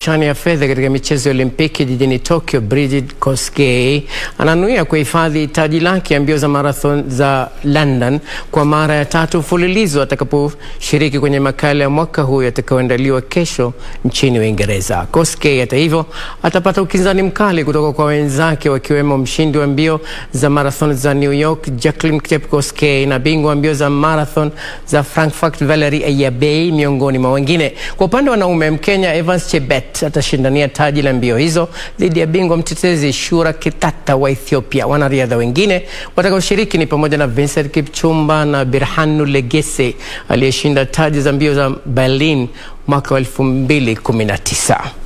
kuchania fedha katika michezo ya Olimpiki jijini Tokyo, Brigid Kosgei ananuia kuhifadhi taji lake ya mbio za marathon za London kwa mara ya tatu mfululizo atakaposhiriki kwenye makala ya mwaka huu yatakayoandaliwa kesho nchini Uingereza. Kosgei hata hivyo atapata ukinzani mkali kutoka kwa wenzake wakiwemo mshindi wa mbio za marathon za New York Jacqueline Chepkosgei na bingwa wa mbio za marathon za Frankfurt Valerie Ayabei miongoni mwa wengine. Kwa upande wa wanaume, Mkenya Evans Chebet atashindania taji la mbio hizo dhidi ya bingwa mtetezi Shura Kitata wa Ethiopia. Wanariadha wengine watakaoshiriki ni pamoja na Vincent Kipchumba na Birhanu Legese aliyeshinda taji za mbio za Berlin mwaka wa 2019.